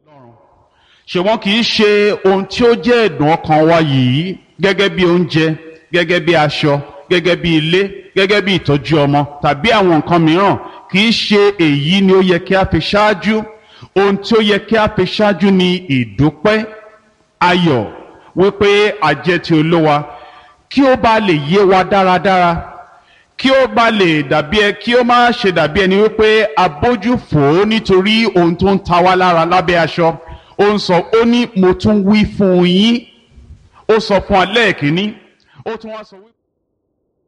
ṣùgbọ́n kì í ṣe ohun tí ó jẹ́ ẹ̀dùn ọkàn wa yìí gẹ́gẹ́ bí oúnjẹ gẹ́gẹ́ bí aṣọ gẹ́gẹ́ bí ilé gẹ́gẹ́ bí ìtọ́jú ọmọ tàbí àwọn nǹkan mìíràn kì í ṣe èyí ni ó yẹ kí a fi ṣáájú ohun tí ó yẹ kí a fi ṣáájú ni ìdúpẹ́ ayọ̀ wípé àjẹ́ ti olówa kí ó bá lè yé wa dáradára kí ó bá lè dàbí ẹ kí ó má ṣe dàbí ẹni wípé abójú fò ó nítorí ohun tó ń ta wá lára lábẹ́ aṣọ ó ń sọ ó ní mo tún wí fún yín ó sọ fún alẹ́ kìíní ó tún wá sọ wípé.